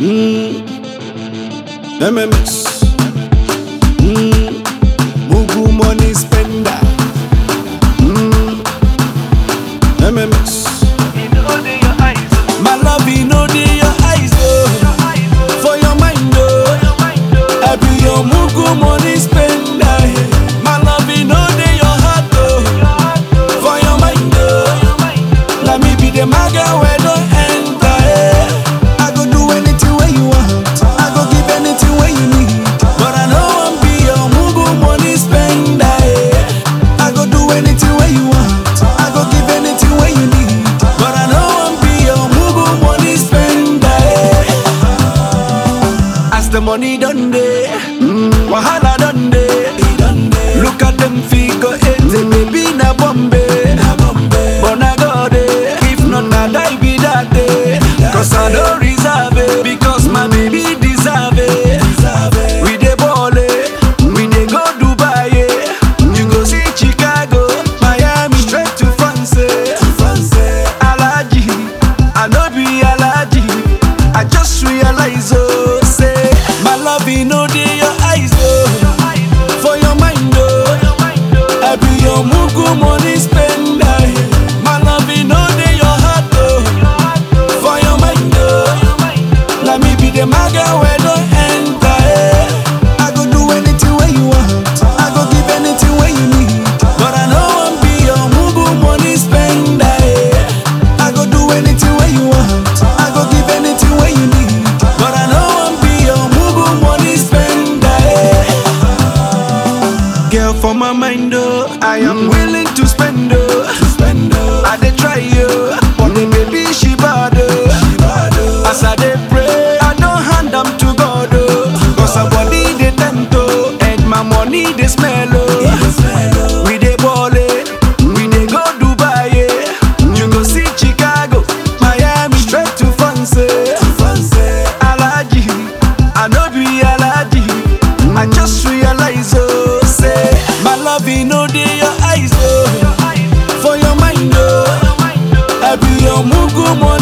Mm. MMS. Mm. Mugu money spender. Mm. MMS. My love, you know dey your eyes, oh. For your mind, oh. I be your mugu money spender. My love, you know dey your heart, oh. For your mind, oh. Let me be the maga where don't enter. eh. I go do anything where you want. I go give anything where you need. But I know I'm be your mugu money spender. eh. I go do anything where you want. I go give anything where you need. But I know I'm be your mugu money spender. eh. As the money done day, wahala done day. Look at them figure eight, baby na Bombay. But na God eh, if not na die be that day. Cause I don't reserve it, because my baby deserve it. We dey ball eh, we dey go Dubai eh. You go see Chicago, Miami, straight to France. eh. Alaji, I no be Alaji. I just realize oh, say my love you know dey your eyes oh, for your mind oh. I be your mugu money spender. My love you know dey your heart oh, for your mind oh. Let me be the maga where don't enter. eh. I go do anything where you want. I go give anything where you need. But I know I'm be your mugu money spender. eh. I go do anything where you want. I go give anything where you need. But I know I'm be your mugu money spender. eh. Girl, for my mind, oh, I am willing to spend, oh. I dey try, oh, but the baby she bad, oh. As I dey pray, I don't hand am to God, oh. Cause her body dey tempt, oh, and my money dey smell, oh. We dey ball, eh, we dey go Dubai, eh. You go see Chicago, Miami, straight to France, eh. Alaji, I no be Alaji. I just realize, oh, say my love, you know, dey your eyes, oh, for your mind, oh. I be your mugu money